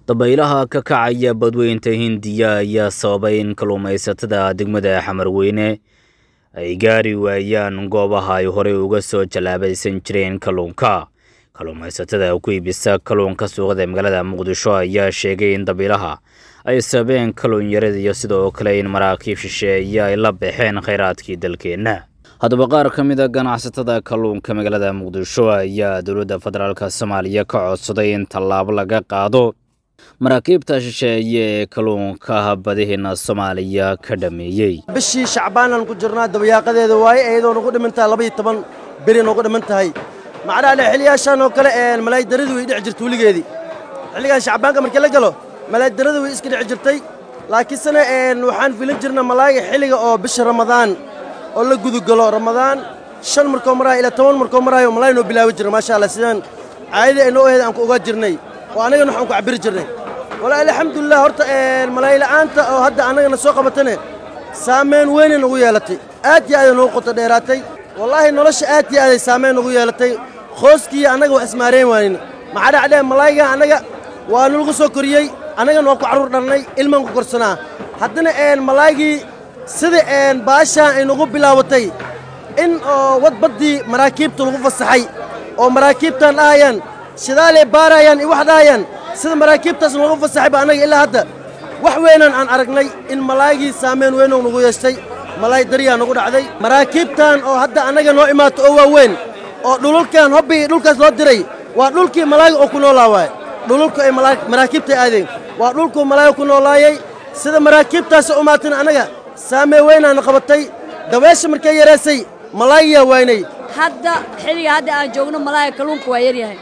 dabaylaha ka kacaya badweynta hindiya ayaa sababay in kalluumaysatada degmada xamarweyne ay gaari waayaan goobaha ay horey uga soo jallaabaysan jireen kalluunka kalluumaysatada ku iibisa kalluunka suuqada magaalada muqdisho ayaa sheegay in dabiilaha ay sababeen kalluun yarada iyo sidoo kale in maraakiib shisheeye ay la baxeen khayraadkii dalkeenna haddaba qaar ka mid a ganacsatada kalluunka magaalada muqdisho ayaa dowladda federaalk soomaaliya ka codsaday in tallaabo laga qaado maraakiibta shisheeye ee kalluunka badihiina soomaaliya ka dhameeyey bishii shacbaanaan ku jirnaa dabayaaqadeeda waaye iyadoo nagu dhiman tahay labaiyo toban beri noogu dhiman tahay macnaha le xiliyaashaan oo kale malaaydaradu way dhici jirta weligeedii xilligan shacbaanka markii la galo malaaydaradu way iska dhici jirtay laakiinsena waxaan filin jirna malaayga xilliga oo bisha ramadaan oo la gudugalo ramadaan shan markoo maraayo ilaa toban markoo maraayo malaay noo bilaabi jira maasha allah sidaan caadadii ay noo aheed aan ku ogaa jirnay oo annagana waxaan ku cabiri jirnay walaa alxamdulilah horta malayla'aanta oo hadda annagana soo qabatane saamayn weynay nagu yeelatay aad iyo aaday nagu qoto dheeraatay wallaahi nolosha aad iyo aaday saamayn nagu yeelatay qooskiiyo annaga wax ismaareen waanina maxaa dhacdee malaayga annaga waa nalagu soo koriyey annagana waan ku carruur dhalnay ilmaan ku korsanaa haddana malaaygii sida baashaan ay nagu bilaabatay in oo wadbaddii maraakiibta lagu fasaxay oo maraakiibtaan dhahayaan shidaalay baarayaan iyo wax dhahayaan sida maraakiibtaas nagu fasaxay ba annaga ilaa hadda wax weynaan aan aragnay in malaaygii saamayn weynou nagu yeeshtay malaay daryaa nagu dhacday maraakiibtan oo hadda annaga noo imaato oo waaweyn oo dhululkan hobbi iyo dhulkaas loo diray waa dhulkii malaayga oo ku noolaa waaye dhululku ay maraakiibtay aadeen waa dhulkuu malaayga ku noolaayey sida maraakiibtaas u imaatin annaga saamee weynaana qabatay dabeesha markay yaraysay malaayiyaa waynay hadda xilliga hadda aan joogno malaaya kalluunka waa yaryahay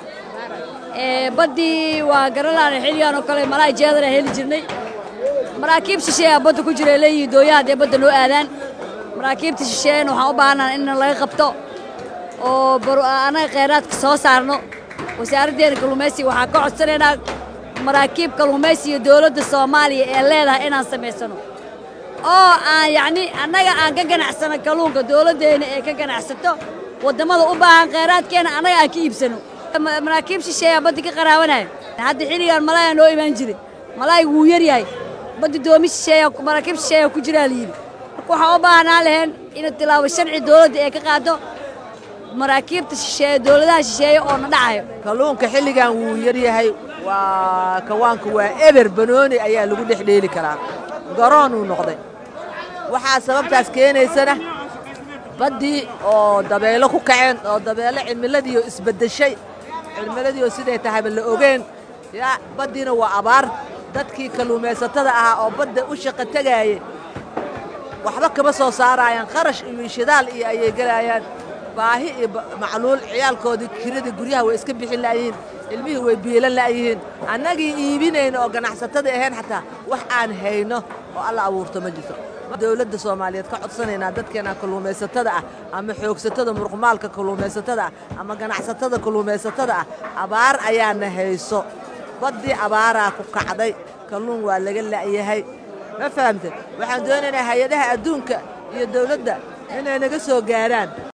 baddii waa garanaan xilligaan oo kale malaay jeedana heli jirnay maraakiib shisheeyaa badda ku jira leeyihiin dooyaha haddee badda noo aadaan maraakiibta shisheeyana waxaan u baahanaa in laga qabto oo annaga kheyraadka soo saarno wasaaraddeena kalluumaysiga waxaan ka codsanaynaa maraakiib kalluumaysiga dowladda soomaaliya ee leedahay inaan samaysano oo aan yacni annaga aan ka ganacsano kalluunka dowladdeena ee ka ganacsato waddamada u baahan kheyraadkeena annaga aan ka iibsano maraakiib shisheeyaa baddi ka qaraabanaya hadda xilligaan malaaya noo imaan jiray malaayga wuu yar yahay baddi doomi shisheeya maraakiib shisheeya ku jiraa la yidhi marka waxaan u baahnaa laheen in tilaabo sharci dowladda ee ka qaado maraakiibta shisheeye dowladaha shisheeye oo na dhacayo kalluunka xilligan wuu yar yahay waa kawaanka waa eber banooni ayaa lagu dhex dheeli karaa garoonuu noqday waxaa sababtaas keenaysana baddii oo dabeelo ku kaceen oo dabeelo cimiladiioo isbeddeshay cimiladiioo siday tahayba la ogeen yaa baddiina waa abaar dadkii kalluumaysatada ahaa oo badda u shaqo tegaayey waxba kama soo saaraayaan kharash iyo shidaal iyo ayay gelaayaan baahi iyo macluul ciyaalkoodii kiradii guryaha way iska bixin la'yihiin ilmihii way biilan la'yihiin annagii iibinayno oo ganacsatada ahayn xataa wax aan hayno oo alla abuurto ma jirto dowladda soomaaliyeed ka codsanaynaa dadkeena kalluumaysatada ah ama xoogsatada muruqmaalka kalluumaysatada ah ama ganacsatada kalluumaysatada ah abaar ayaana hayso baddii abaaraa ku kacday kalluun waa laga la'yahay ma fahamte waxaan doonaynaa hay-adaha adduunka iyo dawladda inay naga soo gaaraan